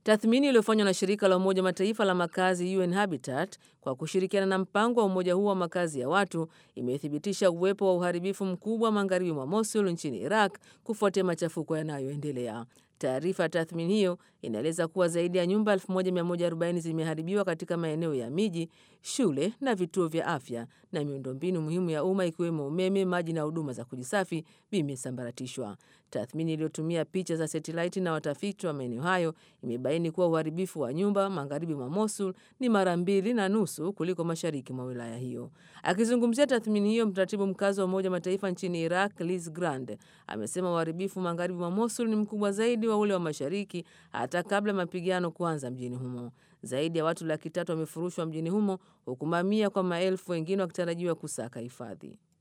Tathmini iliyofanywa na shirika la Umoja Mataifa la makazi UN Habitat kwa kushirikiana na mpango wa umoja huo wa makazi ya watu imethibitisha uwepo wa uharibifu mkubwa magharibi mwa Mosul nchini Iraq kufuatia machafuko yanayoendelea. Taarifa ya tathmini hiyo inaeleza kuwa zaidi ya nyumba 1140 zimeharibiwa katika maeneo ya miji, shule na vituo vya afya, na miundombinu muhimu ya umma ikiwemo umeme, maji na huduma za kujisafi vimesambaratishwa. Tathmini iliyotumia picha za satelaiti na watafiti wa maeneo hayo imebaini kuwa uharibifu wa nyumba magharibi mwa Mosul ni mara mbili na nusu kuliko mashariki mwa wilaya hiyo. Akizungumzia tathmini hiyo, mratibu mkazi wa Umoja Mataifa nchini Iraq Liz Grand amesema uharibifu magharibi mwa Mosul ni mkubwa zaidi wa ule wa mashariki hata kabla ya mapigano kuanza mjini humo. Zaidi ya watu laki tatu wamefurushwa mjini humo huku mamia kwa maelfu wengine wakitarajiwa kusaka hifadhi.